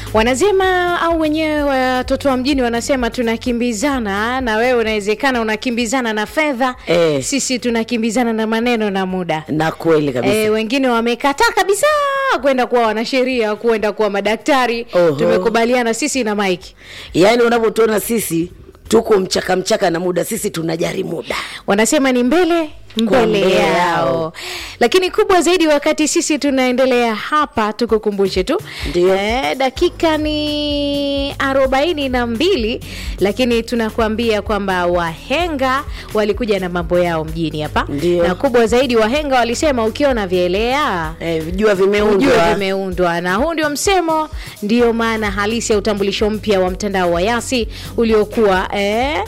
wanasema au wenyewe watoto wa mjini wanasema tunakimbizana na wewe unawezekana unakimbizana na fedha Eh. sisi tunakimbizana na maneno na muda na kweli kabisa E, wengine wamekataa kabisa kwenda kuwa wanasheria kwenda kuwa madaktari Oho. tumekubaliana sisi na mike yaani unavyotuona sisi tuko mchaka mchaka na muda sisi tunajari muda wanasema ni mbele mbele mbele yao yao. lakini kubwa zaidi wakati sisi tunaendelea hapa tukukumbushe tu Ndio. eh, dakika ni arobaini na mbili lakini tunakuambia kwamba wahenga walikuja na mambo yao mjini hapa Ndio. na kubwa zaidi wahenga walisema ukiona vyelea eh, vijua ujue vimeundwa vimeundwa na huu ndio msemo ndio maana halisi ya utambulisho mpya wa mtandao wa yasi uliokuwa eh,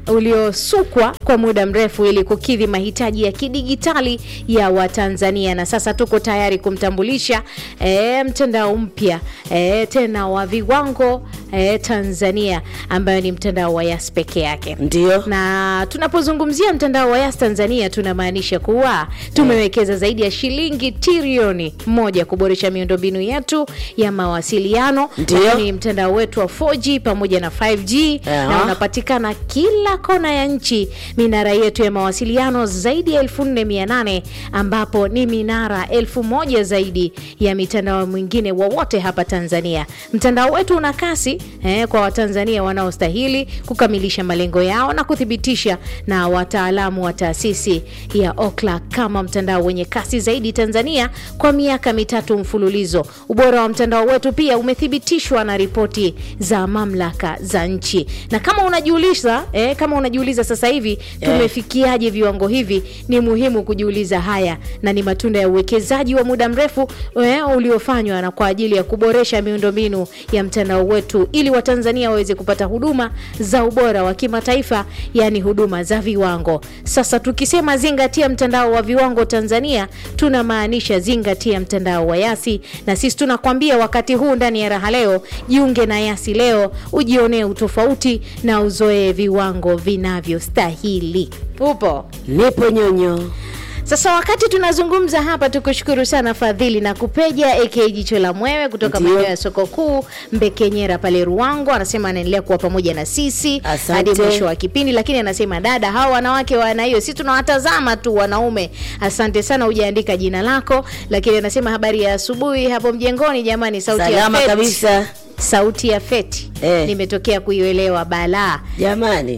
uliosukwa kwa muda mrefu ili kukidhi mahitaji ya kidigitali ya watanzania na sasa tuko tayari kumtambulisha eh, mtandao mpya eh, tena wa viwango eh, tanzania ambayo ni mtandao wa yas peke yake ndio na tunapozungumzia mtandao wa yas tanzania tunamaanisha kuwa tumewekeza zaidi ya shilingi trilioni moja kuboresha miundombinu yetu ya mawasiliano Ndio. lakini mtandao wetu wa 4g pamoja na 5g Aha. na unapatikana kila kona ya nchi minara yetu ya mawasiliano zaidi ya 4800 ambapo ni minara 1000 zaidi ya mitandao mwingine wowote hapa tanzania mtandao wetu una kasi eh, kwa watanzania wanaostahili kukamilisha malengo yao na kuthibitisha na wataalamu wa taasisi ya okla kama mtandao wenye kasi zaidi tanzania kwa miaka mitatu mfululizo ubora wa mtandao wetu pia umethibitishwa na ripoti za mamlaka za nchi na kama unajiuliza eh, kama unajiuliza sasa hivi tumefikiaje viwango hivi ni muhimu kujiuliza haya na ni matunda ya uwekezaji wa muda mrefu eh, uliofanywa na kwa ajili ya kuboresha miundombinu ya mtandao wetu ili watanzania waweze kupata huduma za ubora wa kimataifa yaani huduma za viwango sasa tukisema zingatia mtandao wa viwango tanzania tunamaanisha zingatia mtandao wa yasi na sisi tunakwambia wakati huu ndani ya raha leo jiunge na yasi leo ujionee utofauti na uzoee viwango vinavyostahili upo nipo nyonyo sasa wakati tunazungumza hapa tukushukuru sana fadhili na kupeja aka jicho la mwewe kutoka Ndio. maeneo ya soko kuu mbekenyera pale ruango anasema anaendelea kuwa pamoja na sisi Asante. hadi mwisho wa kipindi lakini anasema dada hawa wanawake wana hiyo si tunawatazama tu wanaume asante sana hujaandika jina lako lakini anasema habari ya asubuhi hapo mjengoni jamani sauti salama ya feti. kabisa sauti ya feti Eh. nimetokea kuielewa balaa jamani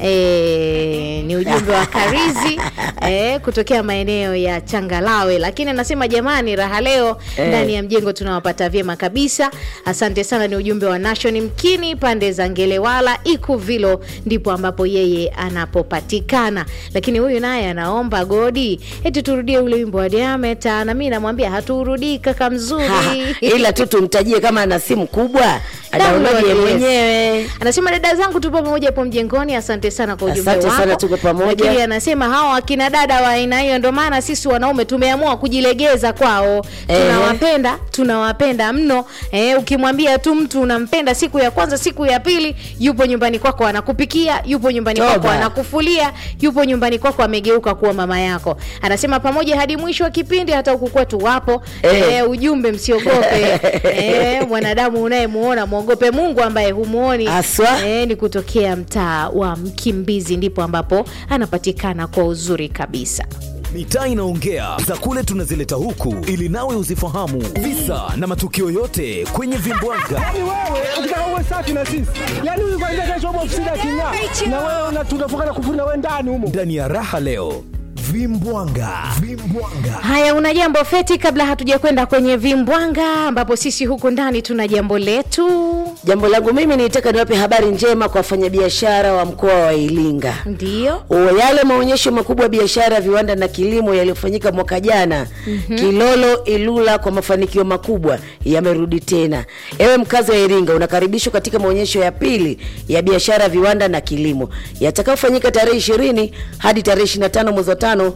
E, ni ujumbe wa Karizi e, kutokea maeneo ya Changalawe, lakini anasema jamani, raha leo Eh. ndani ya mjengo tunawapata vyema kabisa. Asante sana. Ni ujumbe wa Nation Mkini pande za Ngelewala Ikuvilo, ndipo ambapo yeye anapopatikana. Lakini huyu naye anaomba Godi eti turudie ule wimbo wa Diameta, na mimi namwambia haturudii kaka mzuri ila tu tumtajie kama ana simu kubwa adaulaje Download, yes. mwenyewe anasema dada zangu tupo pamoja hapo mjengoni asante sana kwa ujumbe Asante wako sana, tuko pamoja. lakini anasema hawa akina dada wa aina hiyo ndio maana sisi wanaume tumeamua kujilegeza kwao Ehe. tunawapenda tunawapenda mno eh, ukimwambia tu mtu unampenda siku ya kwanza siku ya pili yupo nyumbani kwako anakupikia yupo nyumbani Toba. kwako anakufulia yupo nyumbani kwako amegeuka kuwa mama yako anasema pamoja hadi mwisho wa kipindi hata huku kwetu wapo Eh. eh, ujumbe msiogope eh, mwanadamu unayemuona mwogope mungu ambaye humuoni Haswa. eh, ni kutokea mtaa wa mkimbizi ndipo ambapo anapatikana kwa uzuri kabisa mitaa inaongea za kule tunazileta huku ili nawe uzifahamu visa na matukio yote kwenye vimbwaga Yaani wewe ukitaka uwe safi na sisi, yaani huyu kwanza kesho upo ofisini aking'aa, na wewe una- tunafunga na kufuri na wewe ndani humo. ndani ya raha leo vimbwanga vimbwanga haya una jambo feti kabla hatuja kwenda kwenye vimbwanga ambapo sisi huku ndani tuna jambo letu jambo langu mimi nitaka niwape habari njema kwa wafanyabiashara wa mkoa wa iringa ndio O, yale maonyesho makubwa ya biashara viwanda na kilimo yaliyofanyika mwaka jana mm-hmm. kilolo ilula kwa mafanikio makubwa yamerudi tena ewe mkazi wa iringa unakaribishwa katika maonyesho ya pili ya biashara viwanda na kilimo yatakayofanyika tarehe ishirini hadi tarehe 25 mwezi wa tano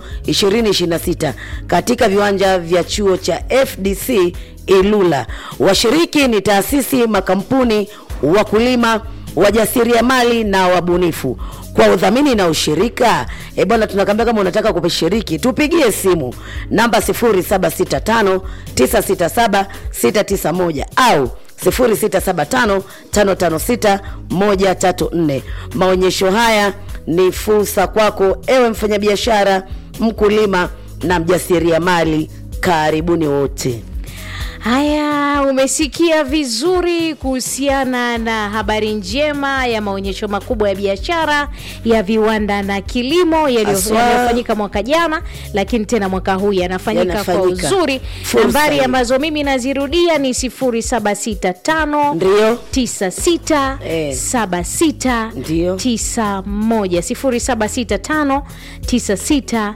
2026 katika viwanja vya chuo cha fdc ilula washiriki ni taasisi makampuni wakulima wajasiriamali na wabunifu kwa udhamini na ushirika e bwana tunakambia kama unataka kushiriki tupigie simu namba 0765967691 au 0675556134 maonyesho haya ni fursa kwako ewe mfanyabiashara mkulima na mjasiriamali karibuni wote Haya, umesikia vizuri kuhusiana na habari njema ya maonyesho makubwa ya biashara ya viwanda na kilimo yaliyo- Haswa. yaliyofanyika mwaka jana, lakini tena mwaka huu yanafanyika kwa Yanafanyika. uzuri. Fursa Nambari hii. ambazo mimi nazirudia ni 0765 Ndio. 96 Eh. 76 Ndio. 91 0765 96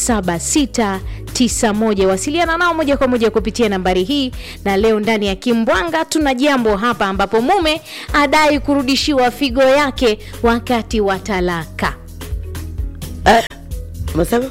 7691 wasiliana nao moja kwa moja kupitia nambari hii na leo ndani ya kimbwanga tuna jambo hapa ambapo mume adai kurudishiwa figo yake wakati wa talaka eh, umesema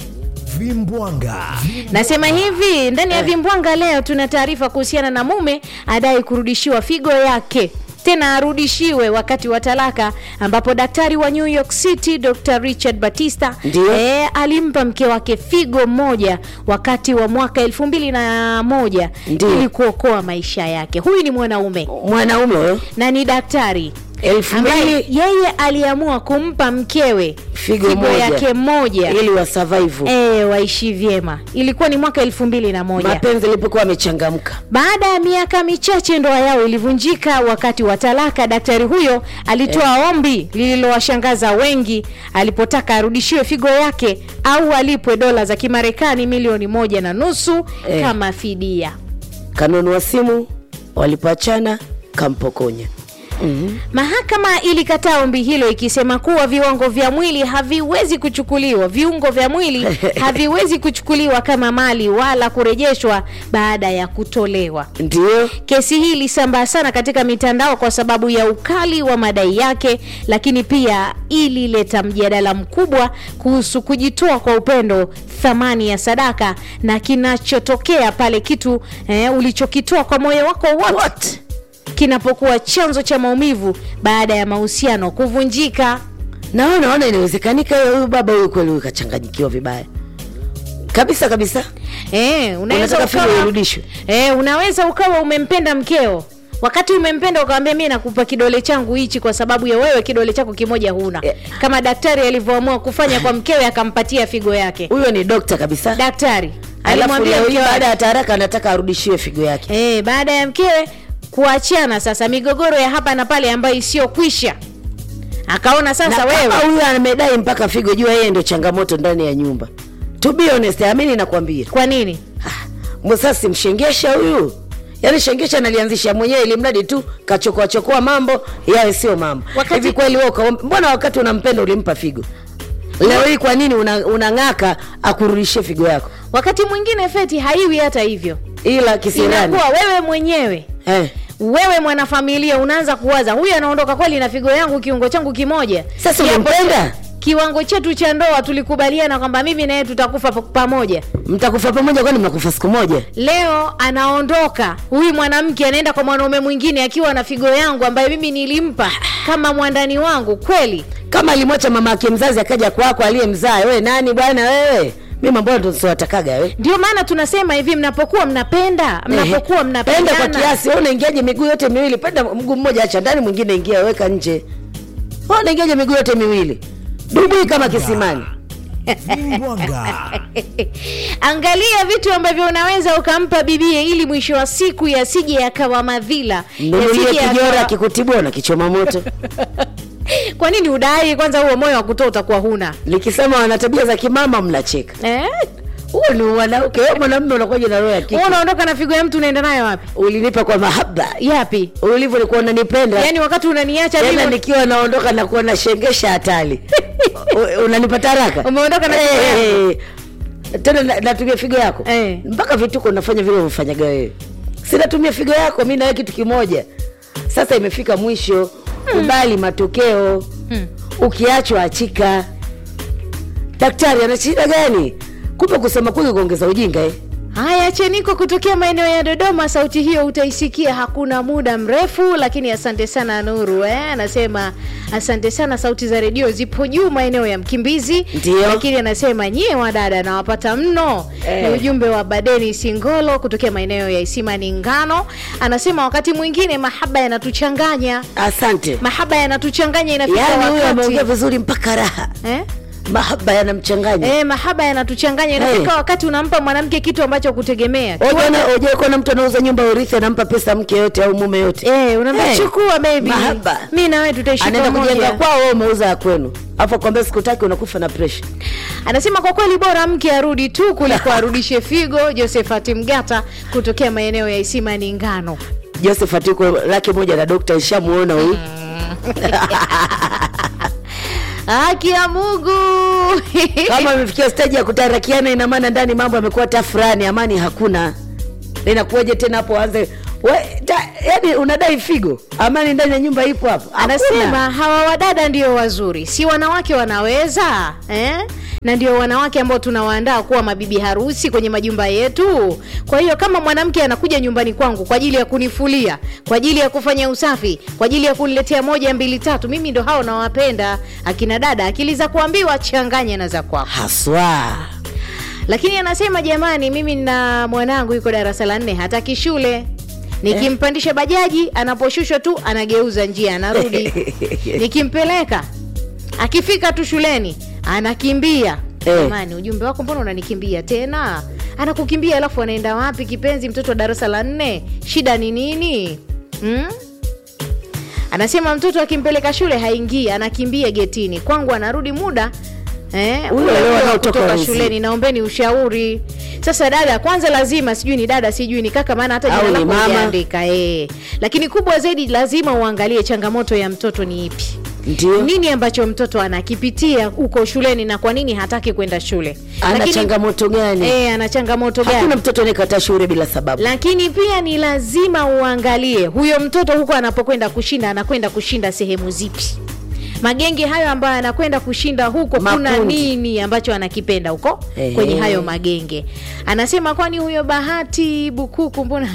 vimbwanga nasema hivi ndani ya vimbwanga leo tuna taarifa kuhusiana na mume adai kurudishiwa figo yake tena arudishiwe wakati wa talaka ambapo daktari wa new york city dr richard batista Ndio. e, alimpa mke wake figo moja wakati wa mwaka elfu mbili na moja Ndio. ili kuokoa maisha yake huyu ni mwanaume mwanaume huyo na ni daktari elfu ambaye mbili yeye aliamua kumpa mkewe Figo moja. yake moja ili wa survive e, waishi vyema ilikuwa ni mwaka elfu mbili na moja mapenzi alipokuwa amechangamka baada ya miaka michache ndoa yao ilivunjika wakati wa talaka daktari huyo alitoa ombi lililowashangaza wengi alipotaka arudishiwe figo yake au alipwe dola za kimarekani milioni moja na nusu Eh. kama fidia kanunua simu walipoachana kampokonya mahakama ilikataa ombi hilo ikisema kuwa viwango vya mwili haviwezi kuchukuliwa viungo vya mwili haviwezi kuchukuliwa kama mali wala kurejeshwa baada ya kutolewa ndio Kesi hii ilisambaa sana katika mitandao kwa sababu ya ukali wa madai yake, lakini pia ilileta mjadala mkubwa kuhusu kujitoa kwa upendo, thamani ya sadaka na kinachotokea pale kitu eh, ulichokitoa kwa moyo wako wote kinapokuwa chanzo cha maumivu baada ya mahusiano kuvunjika. nao naona inawezekanika huyu baba huyu kweli huyu kachanganyikiwa vibaya kabisa kabisa Eh, unaweza unataka figo ukawa, irudishwe eh, unaweza ukawa umempenda mkeo wakati umempenda ukawambia mi nakupa kidole changu hichi kwa sababu ya wewe kidole chako kimoja huna Eh. kama daktari alivyoamua kufanya kwa mkewe akampatia figo yake huyo ni dokta kabisa daktari alafu alimwambia leo hii mkewe baada ya taraka anataka arudishiwe figo yake eh, baada ya mkewe kuachana sasa migogoro ya hapa na pale ambayo isiyokwisha akaona sasa na wewe kama huyu amedai mpaka figo jua yeye ndio changamoto ndani ya nyumba to be honest amini nakwambia kwa nini msasi mshengesha huyu yaani shengesha nalianzisha mwenyewe ili mradi tu kachokoa chokoa mambo yawe sio mambo Wakati- hivi kweli wewe ukaomba- mbona wakati unampenda ulimpa figo leo hii kwa nini una- unang'aka akurudishie figo yako wakati mwingine feti haiwi hata hivyo ila kisirani inakuwa wewe mwenyewe eh. wewe mwanafamilia unaanza kuwaza huyu anaondoka kweli na figo yangu kiungo changu kimoja Sasa Kiapo unampenda? cha- kiwango chetu cha ndoa tulikubaliana kwamba mimi na yeye tutakufa pa- pamoja mtakufa pamoja kwani mnakufa siku moja leo anaondoka huyu mwanamke anaenda kwa mwanaume mwingine akiwa na figo yangu ambayo mimi nilimpa kama mwandani wangu kweli kama alimwacha mama yake mzazi akaja kwako aliyemzaa wewe nani bwana wewe mi mambo ndo siwatakaga we ndio maana tunasema hivi mnapokuwa mnapenda mnapokuwa Ehe. penda kwa mnapendana kiasi wewe unaingiaje miguu yote miwili penda mguu mmoja acha ndani mwingine ingia weka nje wewe unaingiaje miguu yote miwili dubui kama kisimani vimbwanga angalia vitu ambavyo unaweza ukampa bibie ili mwisho wa siku yasije yakawa madhila mnunulie yasije kijora yakawa- kikutibua na kichoma moto kwa nini udai kwanza huo moyo wa kutoa utakuwa huna nikisema wana tabia za kimama mnacheka eh? huo ni mwanamke wewe mwanamume unakuja na roho ya kike Wewe unaondoka na figo ya mtu unaenda nayo wapi ulinipa kwa mahaba yapi ulivyo ulikuwa unanipenda yaani wakati unaniacha tena mimi nikiwa naondoka na kuwa nashengesha hatari U- unanipata haraka Umeondoka na figo Eh, eh, eh. tena na- natumia figo yako Eh. mpaka vituko unafanya vile unafanyaga wewe sinatumia figo yako mi nawe kitu kimoja sasa imefika mwisho kubali matokeo ukiachwa achika daktari ana shida gani kumbe kusema kwingi kuongeza ujinga eh? Haya, Cheniko kutokea maeneo ya Dodoma, sauti hiyo utaisikia hakuna muda mrefu, lakini asante sana Nuru eh, anasema asante sana, sauti za redio zipo juu maeneo ya Mkimbizi. Ndio. lakini anasema nyie wadada nawapata mno Eh. ni ujumbe wa Badeni Singolo kutokea maeneo ya Isimani Ngano. Anasema wakati mwingine mahaba yanatuchanganya, Asante. mahaba yanatuchanganya, inafika Yaani huyo wakati ameongea vizuri mpaka raha, eh? mahaba yanamchanganya. Eh, mahaba yanatuchanganya, inafika Hey. wakati unampa mwanamke kitu ambacho kutegemea Ujai kuona mtu anauza nyumba ya urithi anampa pesa mke yote au mume yote Eh, unaambia Hey, chukua baby. mahaba. Mimi na wewe tutaishi anaenda kujenga pamoja. kwao, wewe umeuza ya kwenu, afu akwambia sikutaki, unakufa na presha. Anasema kwa kweli bora mke arudi tu kuliko arudishe figo. Josephat Mgata kutokea maeneo ya Isimani Ngano. Joseph yuko laki moja na dokta ishamuona huyu Haki ya Mungu. kama amefikia stage ya kutarakiana, ina maana ndani mambo yamekuwa tafurani, amani hakuna. Inakuwaje tena hapo anze we, ta, yani unadai figo, amani ndani ya nyumba ipo hapo? Hakuna. Anasema hawa wadada ndio wazuri, si wanawake wanaweza eh? na ndio wanawake ambao tunawaandaa kuwa mabibi harusi kwenye majumba yetu. Kwa hiyo kama mwanamke anakuja nyumbani kwangu kwa ajili ya kunifulia, kwa ajili ya kufanya usafi, kwa ajili ya kuniletea moja mbili tatu, mimi ndo hao nawapenda akina dada. Akili za kuambiwa changanya na za kwako. haswa Lakini anasema jamani, mimi na mwanangu yuko darasa la nne, hataki shule. Nikimpandisha bajaji, anaposhushwa tu anageuza njia, anarudi. Nikimpeleka akifika tu shuleni anakimbia. Eh. Jamani, ujumbe wako mbona unanikimbia tena? Anakukimbia alafu anaenda wapi? Kipenzi, mtoto wa darasa la nne, shida ni nini? Hmm? Anasema mtoto akimpeleka shule haingii, anakimbia getini. Kwangu anarudi muda eh, Huyo ule leo ule wa anaotoka kutoka wezi. shuleni. Naombeni ushauri. Sasa dada, kwanza lazima sijui ni dada sijui ni kaka, maana hata Au jina ni lako mama. hujaandika eh. Lakini kubwa zaidi, lazima uangalie changamoto ya mtoto ni ipi ndio nini ambacho mtoto anakipitia huko shuleni na kwa nini hataki kwenda shule. ana Lakini- changamoto gani? eh, ana changamoto gani? Hakuna mtoto anayekataa shule bila sababu. lakini pia ni lazima uangalie huyo mtoto huko anapokwenda kushinda anakwenda kushinda sehemu zipi magenge hayo ambayo anakwenda kushinda huko kuna Makundi. nini ambacho anakipenda huko Ehe. kwenye hayo magenge anasema kwani huyo bahati bukuku mbona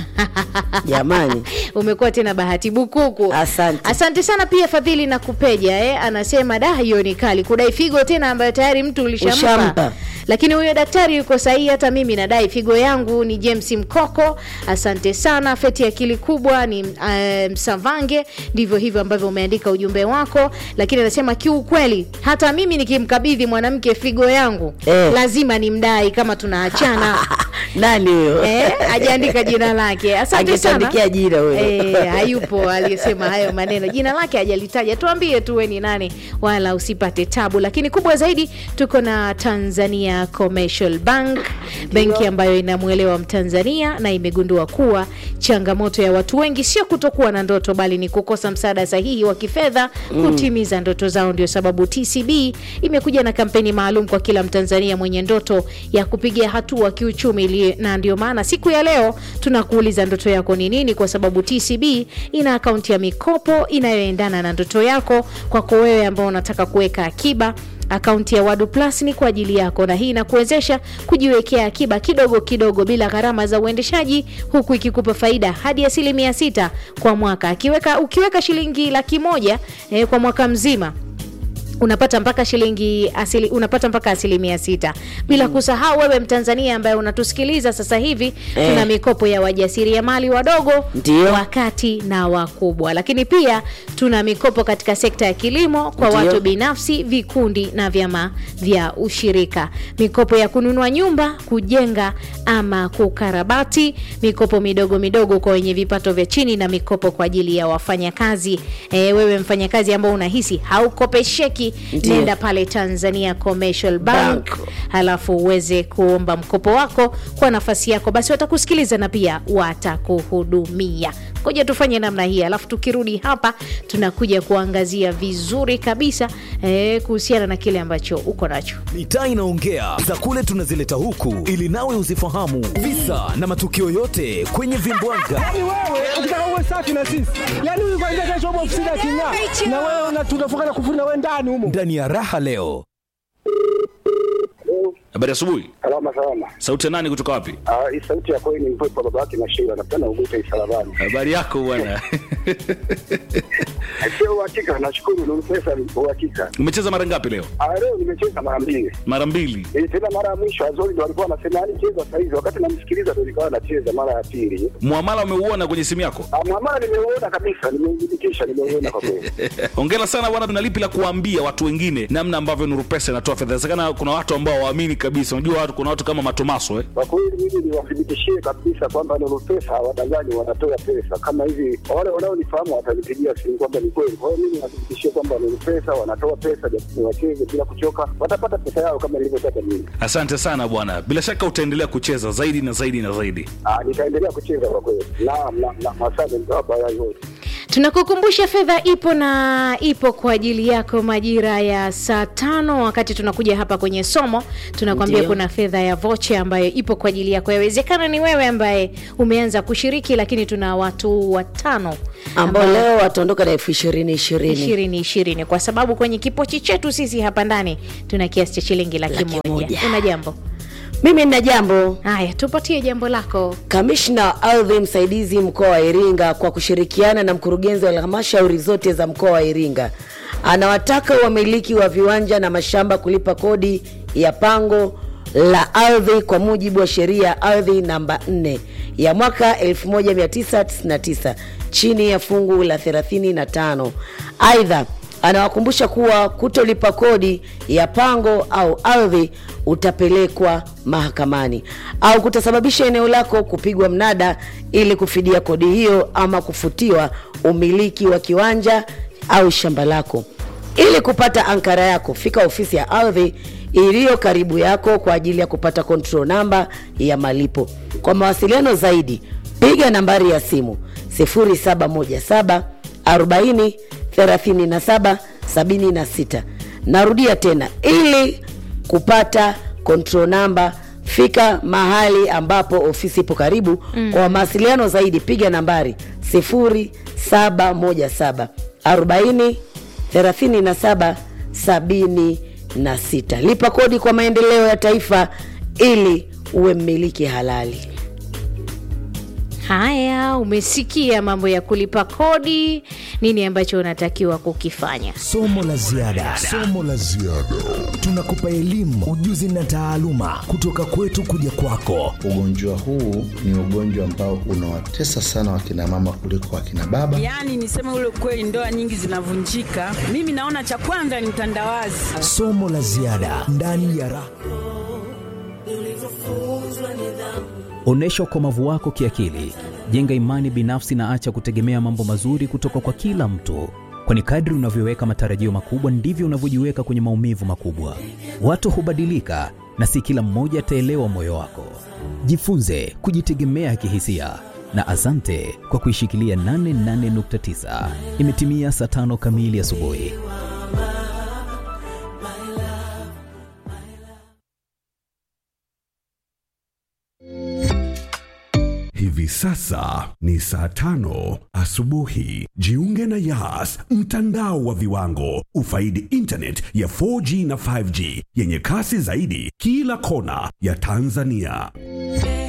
Jamani, umekuwa tena bahati bukuku Asante. asante sana pia fadhili na kupeja eh? anasema da hiyo ni kali kudai figo tena ambayo tayari mtu ulishampa Ushampa. lakini huyo daktari yuko sahihi hata mimi nadai figo yangu ni james mkoko asante sana feti akili kubwa ni uh, msavange ndivyo hivyo ambavyo umeandika ujumbe wako lakini anasema kiukweli hata mimi nikimkabidhi mwanamke figo yangu Eh. lazima nimdai kama tunaachana nani huyo? eh, ajaandika jina lake asante sana Angetuandikia jina huyo. Eh, hayupo aliyesema hayo maneno jina lake hajalitaja tuambie tu we ni nani wala usipate tabu lakini kubwa zaidi tuko na tanzania commercial bank benki ambayo inamwelewa mtanzania na imegundua kuwa changamoto ya watu wengi sio kutokuwa na ndoto bali ni kukosa msaada sahihi wa kifedha kutimiza ndoto zao ndio sababu tcb imekuja na kampeni maalum kwa kila mtanzania mwenye ndoto ya kupiga hatua kiuchumi ili- na ndio maana siku ya leo tunakuuliza ndoto yako ni nini kwa sababu tcb ina akaunti ya mikopo inayoendana na ndoto yako kwako wewe ambao unataka kuweka akiba akaunti ya wadu plus ni kwa ajili yako na hii inakuwezesha kujiwekea akiba kidogo kidogo bila gharama za uendeshaji huku ikikupa faida hadi asilimia sita kwa mwaka akiweka ukiweka shilingi laki moja eh, kwa mwaka mzima unapata mpaka shilingi asili, unapata mpaka asilimia sita bila kusahau wewe mtanzania ambaye unatusikiliza sasa hivi Eh. tuna mikopo ya wajasiriamali wadogo Ndio. wakati na wakubwa lakini pia tuna mikopo katika sekta ya kilimo kwa Ndio. watu binafsi vikundi na vyama vya ushirika mikopo ya kununua nyumba kujenga ama kukarabati mikopo midogo midogo kwa wenye vipato vya chini na mikopo kwa ajili ya wafanyakazi e, wewe mfanyakazi ambao unahisi haukopesheki Ndio. nenda pale tanzania commercial bank, Bank. halafu uweze kuomba mkopo wako kwa nafasi yako basi watakusikiliza na pia watakuhudumia koja tufanye namna hii alafu tukirudi hapa tunakuja kuangazia vizuri kabisa eh, kuhusiana na kile ambacho uko nacho mitaa inaongea za kule tunazileta huku ili nawe uzifahamu visa na matukio yote kwenye vimbwanga Yaani wewe ukitaka uwe safi na sisi, yaani huyu kwanza kesho hapo ofisini aking'aa, na wewe una- tunafunga na kufuri na wewe ndani humo. ndani ya raha leo Habari asubuhi. Salama salama. Sauti ya nani kutoka wapi? Ah, hii sauti yako ni mpepo baba yake na Sheila napenda ugute isalabani. Habari yako bwana. Sio uhakika, nashukuru ni pesa ni uhakika. Umecheza mara ngapi leo? Ah, leo nimecheza mara mbili. Mara mbili. Eh, tena mara ya mwisho Azori ndo alikuwa anasema yani cheza saa hizi, wakati namsikiliza ndo nikawa nacheza mara ya pili. Muamala umeuona kwenye simu yako? Ah, mwamala nimeuona kabisa, nimeudhibitisha, nimeuona kwa kweli. Hongera sana bwana, tuna lipi la kuambia watu wengine namna ambavyo Nuru Pesa inatoa fedha? Inawezekana kuna watu ambao waamini kabisa. Unajua watu, kuna watu kama Matomaso eh. Kwa kweli mimi niwathibitishie kabisa kwamba Nuru Pesa hawadanganyi, wanatoa pesa kama hivi. Wale wanaonifahamu watanipigia simu kwamba ni kweli. Kwa hiyo mimi niwathibitishie kwamba Nuru Pesa wanatoa pesa, japo wacheze bila kuchoka, watapata pesa yao kama nilivyotaka mimi. Asante sana bwana, bila shaka utaendelea kucheza zaidi na zaidi na zaidi. Ah, nitaendelea kucheza kwa kweli. Naam, naam, naam, asante mtawapa haya yote. tunakukumbusha fedha ipo na ipo kwa ajili yako majira ya saa tano wakati tunakuja hapa kwenye somo tunakwambia Ndiyo. kuna fedha ya voche ambayo ipo kwa ajili yako yawezekana ni wewe ambaye umeanza kushiriki lakini tuna watu watano ambao leo wataondoka na elfu ishirini ishirini ishirini ishirini kwa sababu kwenye kipochi chetu sisi hapa ndani tuna kiasi cha shilingi laki Laki moja moja. una jambo mimi nina jambo haya tupatie jambo lako kamishna wa ardhi msaidizi mkoa wa iringa kwa kushirikiana na mkurugenzi wa halmashauri zote za mkoa wa iringa anawataka wamiliki wa viwanja na mashamba kulipa kodi ya pango la ardhi kwa mujibu wa sheria ya ardhi namba 4 ya mwaka 1999 chini ya fungu la 35 aidha anawakumbusha kuwa kutolipa kodi ya pango au ardhi utapelekwa mahakamani au kutasababisha eneo lako kupigwa mnada ili kufidia kodi hiyo ama kufutiwa umiliki wa kiwanja au shamba lako ili kupata ankara yako fika ofisi ya ardhi iliyo karibu yako kwa ajili ya kupata control namba ya malipo kwa mawasiliano zaidi piga nambari ya simu 0717 40 37 76 narudia tena ili kupata control namba fika mahali ambapo ofisi ipo karibu mm. kwa mawasiliano zaidi piga nambari 0717 40 37 76 lipa kodi kwa maendeleo ya taifa ili uwe mmiliki halali haya umesikia mambo ya kulipa kodi nini ambacho unatakiwa kukifanya Somo la ziada. Somo la ziada. Tunakupa elimu, ujuzi na taaluma kutoka kwetu kuja kwako. Ugonjwa huu ni ugonjwa ambao unawatesa sana wakina mama kuliko wakina baba. Yaani niseme ule kweli, ndoa nyingi zinavunjika. Mimi naona cha kwanza ni utandawazi. Somo la ziada ndani ya ra Onyesha ukomavu wako kiakili, jenga imani binafsi na acha kutegemea mambo mazuri kutoka kwa kila mtu, kwani kadri unavyoweka matarajio makubwa ndivyo unavyojiweka kwenye maumivu makubwa. Watu hubadilika na si kila mmoja ataelewa moyo wako. Jifunze kujitegemea kihisia na asante kwa kuishikilia 88.9. Imetimia saa tano kamili asubuhi. Hivi sasa ni saa tano asubuhi. Jiunge na Yas, mtandao wa viwango. Ufaidi internet ya 4G na 5G yenye kasi zaidi kila kona ya Tanzania.